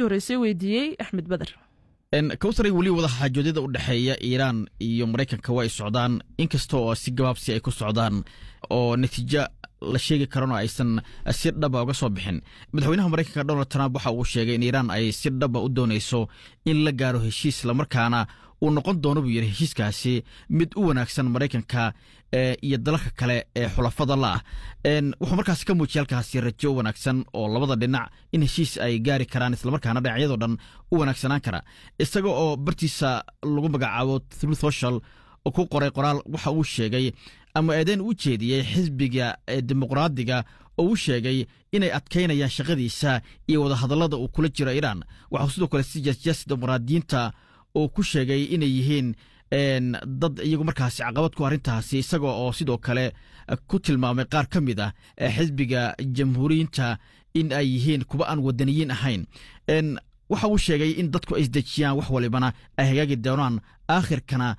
horreysay weydiiyey axmed beder kawtaray weli wada xaajoodyada u dhexeeya iiraan iyo maraykanka waa ay socdaan inkasta oo si gabaabsi ay ku socdaan oo natiijo la sheegi karano aysan si dhaba uga soo bixin madaxweynaha maraykanka donald trump waxa uu sheegay in iiraan ay si dhaba u doonayso in la gaaro heshiis islamarkaana uu noqon doono buu yidhi heshiiskaasi mid u wanaagsan maraykanka iyo dalalka kale ee xulafada la ah wuxuu markaas ka muujiyay halkaasi rajo wanaagsan oo labada dhinac in heshiis ay gaari karaan islamarkaana dhinacyadoo dhan u wanaagsanaan kara isaga oo bartiisa lagu magacaabo through social oo ku qoray qoraal waxa uu sheegay ama eedeyn u jeediyey xisbiga dimuqraadiga oo uu sheegay inay adkaynayaan shaqadiisa iyo wadahadallada uu kula jiro iiraan waxau sidoo kale si jasjas dimuqraadiyiinta uu ku sheegay inay yihiin dad iyagu markaasi caqabad ku arrintaasi isaga oo sidoo kale ku tilmaamay qaar ka mid ah xisbiga jamhuuriyiinta in ay yihiin kuwa aan wadaniyiin ahayn waxa uu sheegay in dadku ay isdejiyaan wax walibana ay hagaagi doonaan aakhirkana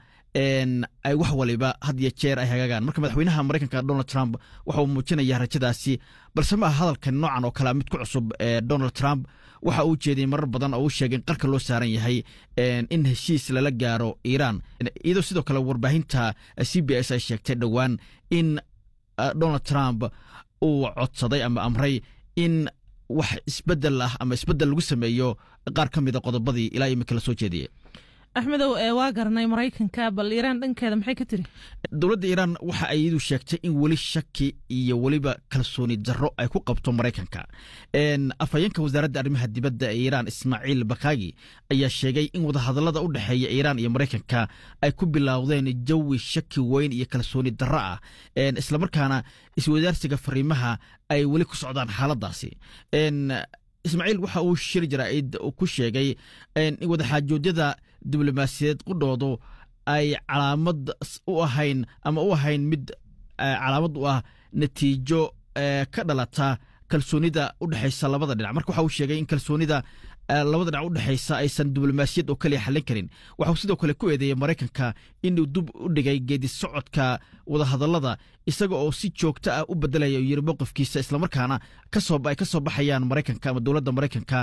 ay wax waliba had iyo jeer ay hagaagaan marka madaxweynaha maraykanka donald trump waxa uu muujinaya rajadaasi balse ma aha hadalkan noocan oo kalea mid ku cusub donald trump waxa uu jeediyey marar badan oo uu sheegay in qarka loo saaran yahay in heshiis lala gaaro iiraan iyadoo sidoo kale warbaahinta c b s ay sheegtay dhowaan in donald trump uu codsaday ama amray in wax isbedel ah ama isbedel lagu sameeyo qaar ka mida qodobadii ilaa imika la soo jeediyey axmedow waa garanay maraykanka bal iiraan dhankeeda maxay ka tiri dowladda iiraan waxa ay iyadu sheegtay in weli shaki iyo weliba kalsooni darro ay ku qabto maraykanka afhayeenka wasaaradda arrimaha dibadda ee iiraan ismaaciil bakaagi ayaa sheegay in wadahadallada u dhexeeya iiraan iyo maraykanka ay ku bilowdeen jawi shaki weyn iyo kalsooni darro ah islamarkaana iswadaarsiga fariimaha ay weli ku socdaan xaaladaasi ismaaciil waxa uu shir jaraa'id ku sheegay in wadaxaajoodyada diblomaasiyadeed qudhoodu ay calaamad u ahayn ama u ahayn mid calaamad u ah natiijo ka dhalata kalsoonida u dhexaysa labada dhinac marka waxa uu sheegay in kalsoonida labada dhinac u dhexaysa aysan diblomaasiyad oo kaliya xallin karin waxauu sidoo kale ku eedeeyey maraykanka inuu dib u dhigay geedi socodka wadahadallada isaga oo si joogto ah u bedelaya u yiri mowqifkiisa islamarkaana ay ka soo baxayaan maraykanka ama dowladda maraykanka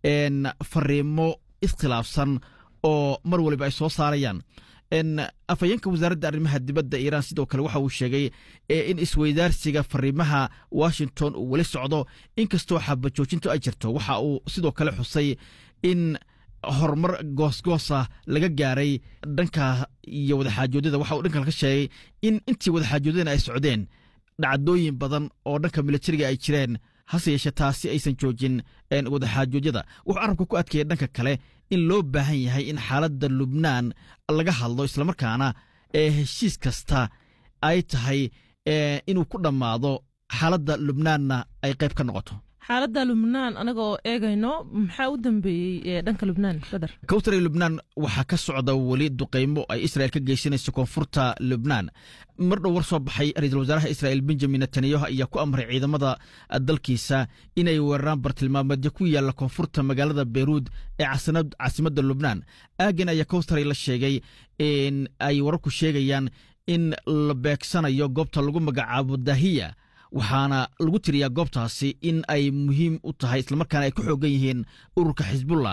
fariimo iskhilaafsan oo mar waliba ay soo saarayaan afhayeenka wasaaradda arrimaha dibadda iiraan sidoo kale waxa uu sheegay in isweydaarsiga fariimaha washington uu weli socdo inkastoo xabajoojintu ay jirto waxa uu sidoo kale xusay in horumar goosgoosa laga gaaray dhanka iyo wadaxaajoodyada waxa uu dhankan ka sheegay in intii wadaxaajoodyadana ay socdeen dhacdooyin badan oo dhanka militariga ay jireen hase yeeshee taasi aysan joojin wadaxaajoodyada wuxuu carabka ku adkeeyey dhanka kale in loo baahan yahay in xaaladda lubnaan laga hadlo islamarkaana ee heshiis kasta ay tahay inuu ku dhammaado xaaladda lubnaanna ay qayb ka noqoto xaaladda lubnaan anaga oo eegayno maxaa u dambeeyey dhanka lubnaan badar kawtare lubnaan waxaa ka socda weli duqaymo ay israel ka geysanayso koonfurta lubnaan mar dhow war soo baxay ra-iisul wasaaraha israel benjamin netanyahu ayaa ku amray ciidamada dalkiisa inay weeraraan bartilmaameedyo ku yaalla koonfurta magaalada beyruud ee caasimadda lubnaan aagan ayaa kawtare la sheegay in ay wararku sheegayaan in la beegsanayo goobta lagu magacaabo dahiya waxaana lagu tiriyaa goobtaasi in ay muhiim u tahay islamarkaana ay ku xoogan yihiin ururka xisbullah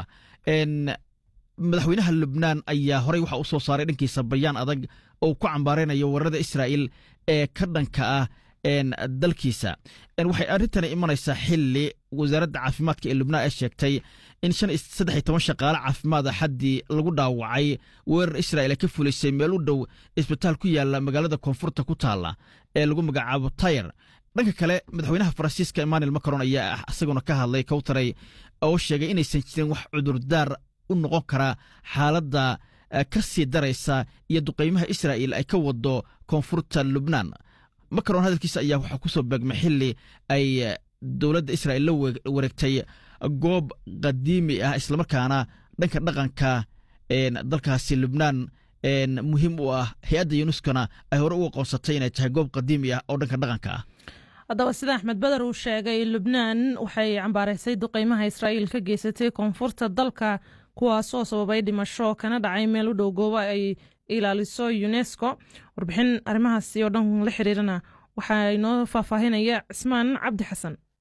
madaxweynaha lubnaan ayaa horey waxa u soo saaray dhankiisa bayaan adag oo ku cambaaraynayo weerarada israa'iil ee ka dhanka ah dalkiisa waxay arrintani imanaysaa xili wasaaradda caafimaadka ee lubnaan ay sheegtay in saddex iyo toban shaqaale caafimaad a xaddii lagu dhaawacay weerar israa'il ay ka fulisay meel u dhow isbitaal ku yaalla magaalada koonfurta ku taalla ee lagu magacaabo tayer dhanka kale madaxweynaha faransiiska emmanuel macron ayaa isaguna ka hadlay kowtaray oo sheegay inaysan jirin wax cudurdaar u noqon kara xaaladda ka sii daraysa iyo duqaymaha israa'il ay ka wado koonfurta lubnaan macron hadalkiisa ayaa waxaa ku soo beegmay xili ay dowladda israa'il la wareegtay goob qadiimi ah islamarkaana dhanka dhaqanka dalkaasi lubnaan muhiim u ah hay-adda yunuskona ay hore u aqoonsatay inay tahay goob qadiimi ah oo dhanka dhaqanka ah haddaba sida axmed beder uu sheegay lubnaan waxay cambaaraysay duqeymaha israa'iil ka geysatay koonfurta dalka kuwaasoo sababay dhimasho kana dhacay meel u dhow goobo ay ilaaliso unesco warbixin arrimahaasi oo dhan la xiriirana waxaa inoo faahfaahinaya cismaan cabdi xasan